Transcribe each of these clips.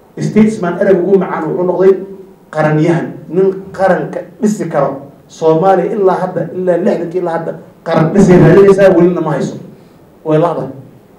statesman ereg ugu macaan wuxuu noqday qaranyahan nin qaranka dhisi karo soomaaliya ilaa hadda ilaa lixdankii ilaa hadda qaran dhisay raadinaysaa welina ma hayso way ladahay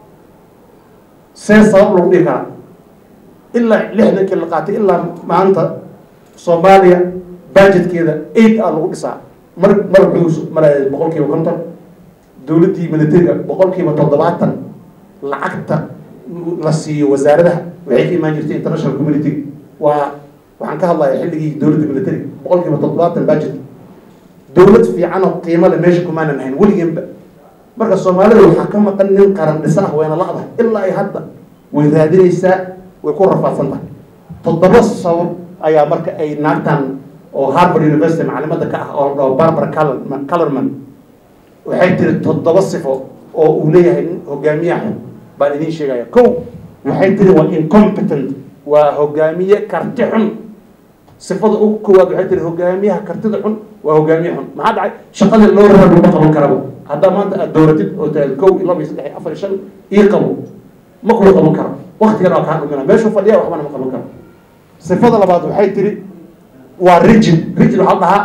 see sabab lagu dhihi karaa ilaa lixdankii la qaatay ilaa maanta soomaaliya budgetkeeda eight a lagu dhisaa mar mar wuxuu maraya boqol kiiba konton dowladdii militariga boqol kiiba toddobaatan lacagta la siiyo wasaaradaha waxay ka imaan jirtay international community waa waxaan ka hadlaya xilligii dowladda militariga boqol kiiba toddobaatan budget dowlad fiican oo qiimo le meesha kumaanan hayn weligenba marka soomaalida waxaa ka maqan nin qaran dhisa ah wayna la-dahay ilaa ay hadda way raadinaysaa way ku rafaadsan tahay toddoba sabab ayaa marka ay naagtan oo harvard university macalimada ka ah oo la dhaho barbara colorman waxay tiri toddoba sifo oo uu leeyahay nin hogaamiyaha xun baan idiin sheegaya kow waxay tiri waa incompetent waa hogaamiye karti xun sifada ugu koowaad waxay tiri hogaamiyaha kartida xun waa hogaamiye xun maxaa dhacay shaqadii loo raba lama qaban karaba haddaa maanta aad dooratid oo tahay kow iyo laba iyo saddex iyo afar iyo shan ii qabo ma kula qaban karo waktigan waa kaa dhumina meeshuu fadhiya waxbana ma qaban karo sifada labaad waxay tiri waa rigid rigid waxaa dhahaa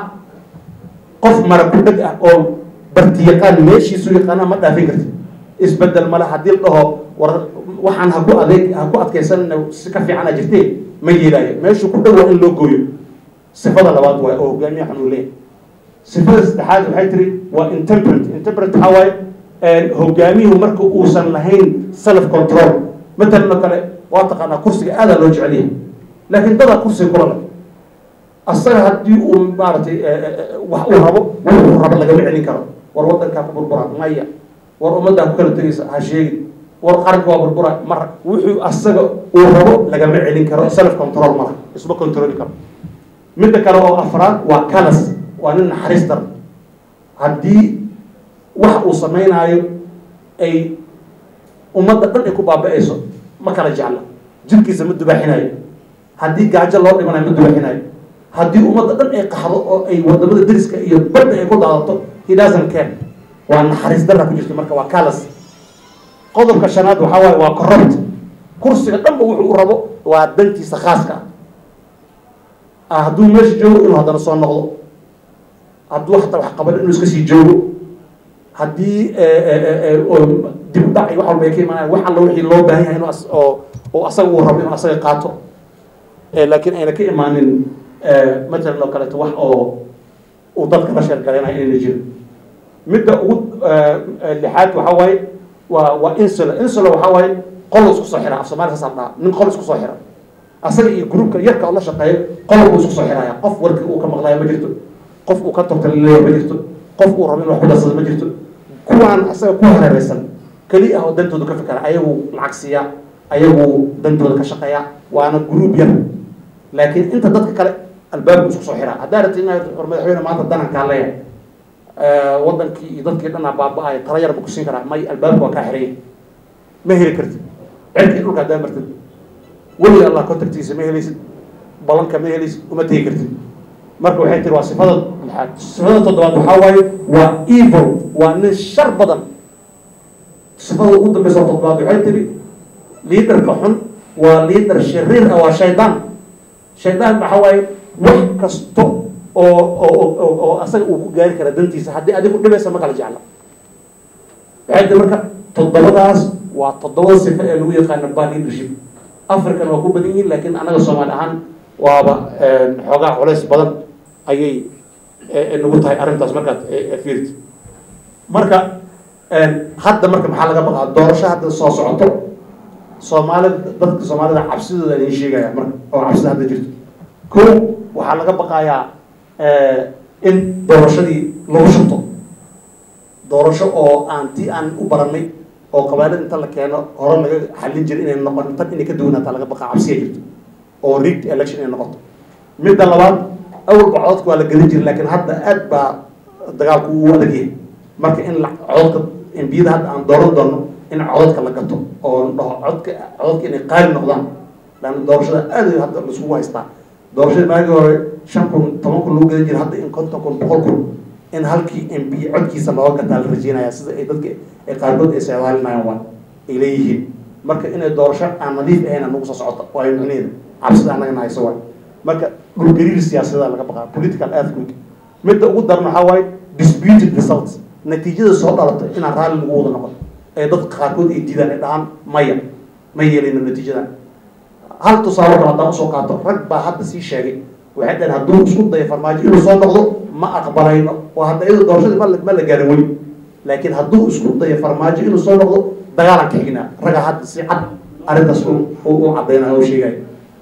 qof mara ku dheg ah oo barti yaqaan meeshiisu yaqaana ma dhaafin kartid isbedel male haddii la dhaho war waxaan haku adeeg ha ku adkaysanna si ka fiicana jirtee ma yeelaayo meeshuu ku dhow waa in loo gooyo sifada labaad waay oo hogaamiya xun uu leeyahay sifada saddexaad waxay tiri waa intemperate intemperate waxaa waaye hogaamiyuhu marka uusan lahayn self control matalan oo kale waa taqaanaa kursiga aadaa loo jecel yahay laakiin dadaa kursiga kula leh asaga haddii uu maaragtay wax uu rabo wuxuu rabo lagama celin karo war waddankaa ku burbura maya war ummaddaa ku kala tegaysa ha sheegin war qaranka waa burbura mar wuxuu asaga uu rabo lagama celin karo self control mala isma controli karo midda kale oo afraad waa calas waa nin naxariis dar haddii wax uu samaynaayo ay ummadda dhan ay ku baaba-ayso ma kala jecla jirkiisa ma dubaaxinayo haddii gaajo loo dhimanayo ma dubaaxinayo haddii ummadda dhan ay qaxdo oo ay wadamada deriska iyo badda ay ku daadato he doesn't care waa naxariis darra ku jirta marka waa calas qodobka shanaad waxaa waaye waa corrupt kursiga dhanba wuxuu u rabo waa dantiisa khaaska ah hadduu meesha joogo inuu haddana soo noqdo hadduu hataa wax qaban inuu iska sii joogo haddii dib u dhac iyo wax walba ay ka imaanayaan wax alla wixii loo baahan yahay inuu oo oo asaga uu rabo inuu asaga qaato laakiin ayna ka imaanin matalan oo kaleeto wax oo uu dadka la sheergaraynayo inayna jiro midda ugu lixaad waxaa waaye waa waa insula insula waxaa waaye qol isku soo xira af soomaaliya saas dhaha nin qol isku soo xira asaga iyo groupka yarka oo la shaqeeyo qol buu isku soo xiraya qof warkii uu ka maqlaya ma jirto qof uu ka tortalileeya ma jirto qof uu rabo in wax ku darsado ma jirto kuwaan asaga ku hareereysan keli ah oo dantooda ka fikara ayagu lacag siiya ayagu dantooda ka shaqeeya waana group yar laakiin inta dadka kale albaabku isku soo xiraa haddaa rabti inaad war madaxweyne maanta danankaa leeyahay wadankii iyo dadkii dhanaa baaba-ayo tala yarba ku siin karaa may albaabka waa kaa xiraya ma heli kartid cirkii dhulka haddaa martid weliga allah contactiisa ma helaysid balanka ma helaysid uma tegi kartid marka waxay tiri waa sifada lixaad sifada toddobaad waxaa waaye waa evil waa nin shar badan sifada ugu dambeysa oo toddobaad waxay tiri liaderka xun waa liader shariir ah waa shaydaan shaydaan waxaa waaye wax kasto oo oo oo asaga uu ku gaari kara dantiisa haddii adigu dhibaysa ma kala jecla waxay tiri marka toddobadaas waa toddobada sifo ee lagu yaqaano bad leadership african waa ku badan yihiin laakiin annaga soomaali ahaan waaba xoogaa culays badan ayay nagu tahay arrintaas markaad fiirti marka hadda marka maxaa laga baqaa doorasho hadda soo socoto soomaalida dadka soomaalida cabsidooda idin sheegaya marka oo cabsida hadda jirto ko waxaa laga baqayaa in doorashadii lagu shubto doorasho oo aan tii aan u baranay oo qabailada inta la keeno hore laga xallin jira inay noqon tan inay ka duwanaataa laga baqaa cabsiya jirto oo rigged election inay noqoto midda labaad awalba codadka waa la gelin jira laakiin hadda aad baa dagaalku uu adag yahay marka in codadka embiyada hadda aan dooran doono in codadka la gato oo dhaho codka codadka inay qaali noqdaan laanna doorashada aad hadda laisugu haystaa doorashada maagii hore shan kun toban kun lagu gadan jira hadda in konton kun boqol kun in halkii mb codkiisa looga gataa la rajeynaya sida ay dadka ay qaarkood ay seedaalinayaan waa ay leeyihiin marka inay doorasho aan nadiif ahayn nagu soo socoto waa micnaheeda cabsida annaga nahayso waay marka dhulgariir siyaasadaa laga baqaa political earthquake midda ugu daran waxaa waaye disputed results natiijada soo dhalatay inaan raalli lagu wada noqon ee dadka qaarkood ay diidaan ay dhahaan maya ma yeelino natiijadan hal tusaale kale haddaan usoo qaato rag baa hadda sii sheegay waxay dhaheen hadduu isku dayo farmaajo inuu soo noqdo ma aqbalayno oo hadda iyadoo doorashadii ma ma la gaarin weli laakiin hadduu isku dayo farmaajo inuu soo noqdo dagaalan ka xignaa raga hadda si cad arrintaas u caddaynaya oo sheegaya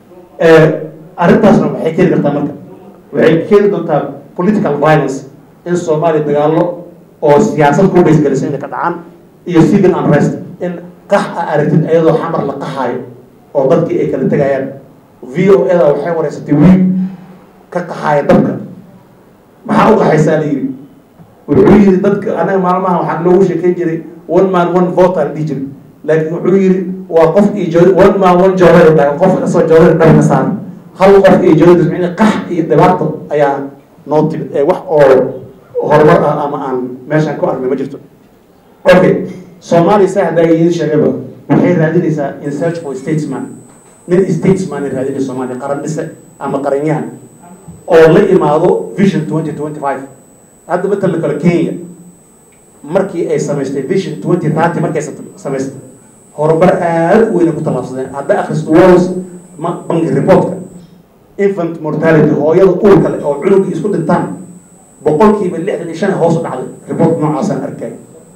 arrintaasna waxay keeni kartaa marka waxay keeni doontaa political violence in soomaaliya dagaallo oo siyaasad ku baysgelisa inay ka dhacaan iyo civil unrest in qax a aragtid iyadoo xamar la qaxaayo oo dadkii ay kala tegayaan v o eda waxay wareysatay wiil ka qaxaaya dabka maxaa u qaxaysaa la yidhi wuxuu yidhi dadka anaga maalmaha waxaa loogu sheekeyn jiray one man one vote aan dhihi jiray laakiin wuxuu yidhi waa qof iyo jo one man one joodari dhahay qof kasoo joodari dhar ka saaran hal qof iyo joodari micni qax iyo dhibaato ayaa noo timid ee wax oo horumar ah ama aan meeshaan ku arnay ma jirto okay soomaaliya saa haddaa idiin sheegayba waxay raadinaysaa in search for statesman nin statesman ay raadinaysa soomaaliya qaran dhise ama qaranyahan oo la imaado vision twenty twenty five hadda matala kale kenya markii ay samaystay vision twenty thirty markay samaystay horumar aada u weyna ku tallaabsadeen hadda akhristo wals ma banki reportka infant mortality hooyada uurka leh oo cunugii isku dhintaan boqolkiiba lixdan iyo shan hoos u dhacday report noocaasaan arkay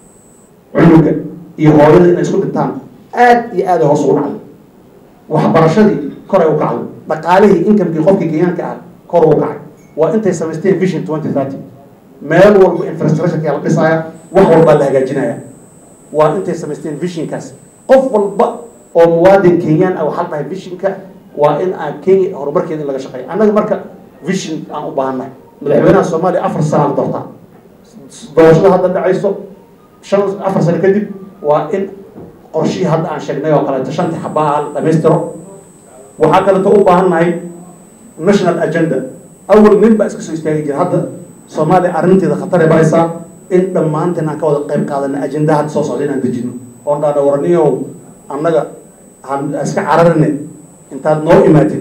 cunuga iyo hooyada inay isku dhintaan aad iyo aada hoos ugu dhacday waxbarashadii koray u kacday dhaqaalihii inkamkii qofkii kenyaanka ah kor ugu kacay waa intay samaysteen vision twenty thirty meel walba infrastructureka la dhisaaya wax walbaa la hagaajinaya waa intay samaysteen visionkaas qof walba oo muwaadin kenyaan ah waxaa dhahay visionka waa in aan kenya horumarkeeda in laga shaqeeyo annaga marka vision aan u baahannahay madaxweynaha soomaaliya afar sana la doortaa doorashada hadda dhacayso shan afar sano kadib waa in qorshihii hadda aan sheegnay oo kaleeto shantii xabaa la dhamaystiro waxaa kaleeto u baahannahay national agenda awal nin baa iska soo istaagi jira hadda soomaaliya arrinteeda khatare baraysaa in dhammaanteen aan ka wada qayb qaadana ajenda hadda soo socda inaan dejino oon dhaana waraniyow annaga han iska cararine intaad noo imaatid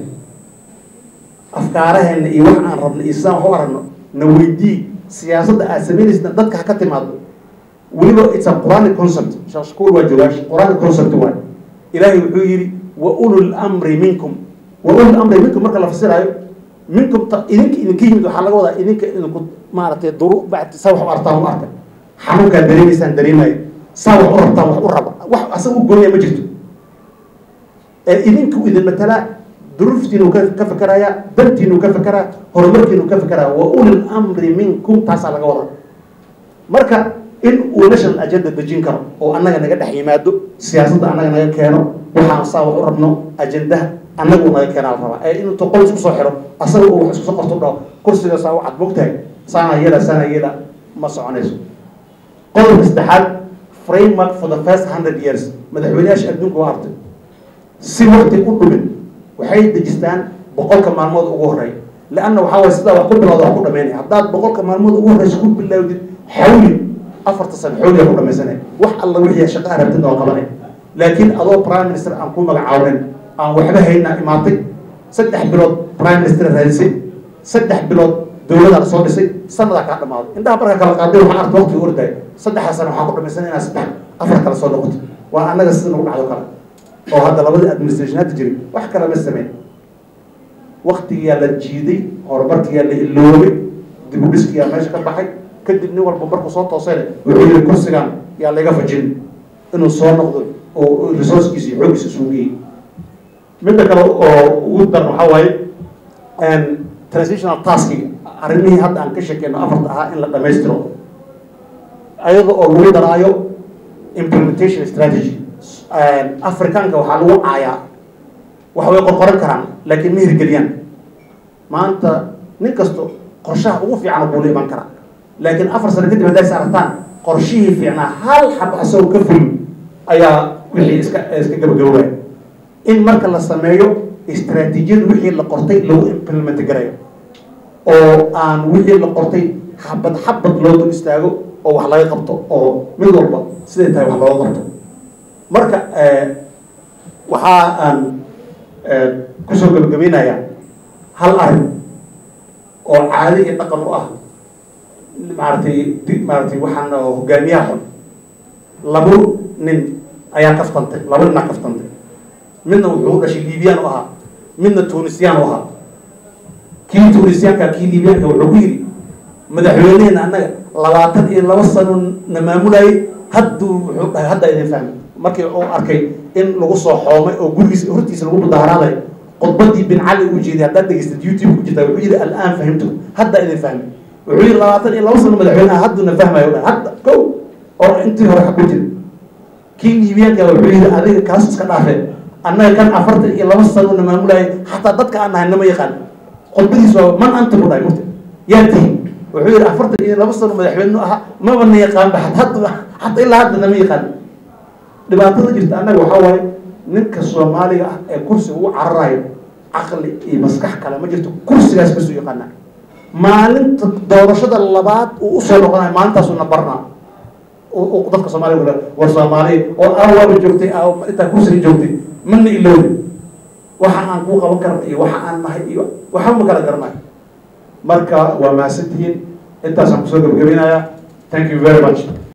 afkaaraheena iyo wax aan rabno iyo sidaan wax u aragno na weydii siyaasadda aad samaynaysa dadka ha ka timaado weliba it's a quranic concept sheekh shakuur waa joogaa quranic concept waay ilaahay wuxuu yidhi wa ulul amri minkum wa ulul amri minkum marka la fasiraayo minkum idinka idinka yimid waxaa laga wadaa idinka idinku maaragtay duru bacdi saa wax u artaan u arka xanuunkaad dareemaysaan dareemayo saa wax u rabtaan wax u raba wax asaga u gooniya ma jirto ee idinku idin matalaa duruuftiinu ka ka fekeraya dantiinu ka fekeraa horumarkiinu ka fekeraa wa ulil amri minkum taasaa laga wadaa marka in uu national agenda dejin karo oo annaga naga dhex yimaado siyaasadda annaga naga keeno waxaan saa wax u rabno ajendaha annagu naga keenaa la rabaa ee inuu toqol isku soo xiro asaga uu wax isku soo qorto dhaho kursiga saa u cad mogtahay saana yela saana yela ma soconayso qodobka saddexaad framework for the first hundred years madaxweyneyaasha adduunka waa artay si wakti u dhumin waxay dejistaan boqolka maalmood ugu horeeya leanna waxaa waye sidaa wax ku bilowda wax ku dhamaynaya haddaad boqolka maalmood ugu horeysa ku bilowdid xawli afarta sano xawliya ku dhamaysanay wax alla wixii shaqa arabtid oo qabanay laakiin adoo prime minister aan ku magacaawnin aan waxba haynaa imaatay saddex bilood prime minister raadisay saddex bilood dowladaan soo dhisay sanadaa kaa dhamaaday indhaha markaa kala qaaday waxaa arta waqtiga ordaay saddexdaa sano waxaa ku dhamaysan inaa saddex afar kale soo noqoto waa annaga sida nagu dhacdo kale oo hadda labadii administration hadda jiray wax kale ma sameyn waktigiyaa la jiiday horumarkiyaa la iloobay dib u dhiskiyaa meesha ka baxay kadib nin walba markuu soo toosayna wuxuu yihi kursigan yaa laga fajin inuu soo noqdo oo resourcekiisa iyo xooggiisa isugu geeyey midda kale oo ugu daran waxaa waaye transitional taskiga arrimihii hadda aan ka sheekeyno afarta ahaa in la dhamaystiro ayada oo lagu daraayo implementation strategy afrikaanka waxaa lagu caayaa wax way qorqoran karaan laakiin ma hirgeliyaan maanta nin kasto qorshaha ugu fiican buu la iman karaa laakiin afar sano kadib hadday saartaan qorshihii fiicnaa hal xab asagoo ka fulin ayaa wixii iska iska gabagaboobaya in marka la sameeyo istraatiijiyada wixii la qortay lagu implement garayo oo aan wixii la qortay xabad xabad loo dul istaago oo wax laga qabto oo mid walba siday tahay wax looga qabto marka waxaa aan kusoo gabagabeynayaa hal arrin oo caado iyo dhaqan u ah maaragtay maaratay waxaan hogaamiyaha xun labo nin ayaa kaftantay laba ninaa kaftantay midna wuxuu dhashay liibiyaan u ahaa midna tunisiyaan u ahaa kii tunisiyaanka kii liibiyaanka wuxuu ku yidhi madaxweyneheena annaga labaatan iyo laba sano na maamulayay hadduu wuxuu dhahay hadda idin fahmay markii uu arkay in lagu soo xoomay oo gurigiisa hortiisa lagu mudaaharaadayo khudbadii bin cali uu jeeday haddaad dhegeystad youtube ku jirta wuxuu yidhi al'aan fahimtu hadda idin fahmay wuxuu yidhi labaatan iyo laba sano madaxweyneha hadduna fahmayo dhan hadda kow oo intii hore xag ku jira kii liibiyaanka wuxuu yidhi adiga kaas iska dhaafee annaga kan afartan iyo laba sano na maamulayay xataa dadka aan nahay nama yaqaan khudbadiis waa man anta ku dhahay murti yaa tihin wuxuu yidhi afartan iyo laba sano madaxweyne ahaa maba na yaqaanba hadda hadda ilaa hadda nama yaqaan dhibaatada jirta annaga waxaa waaye ninka soomaaliga ah ee kursiga ugu cararayo caqli iyo maskax kale ma jirto kursigaas basuu yaqaanaa maalinta doorashada labaad uu usoo noqonayo maalintaasuu na barnaa dadka soomaaliga war soomaaliya oo awaaba joogtay intaa kursiga joogtay mana iloobi waxa aan kuu qaban karna iyo waxa aan nahay iyo waxa ma kala garanayo marka waa mahadsantihiin intaasaan kusoo gabagabinayaa thank you very much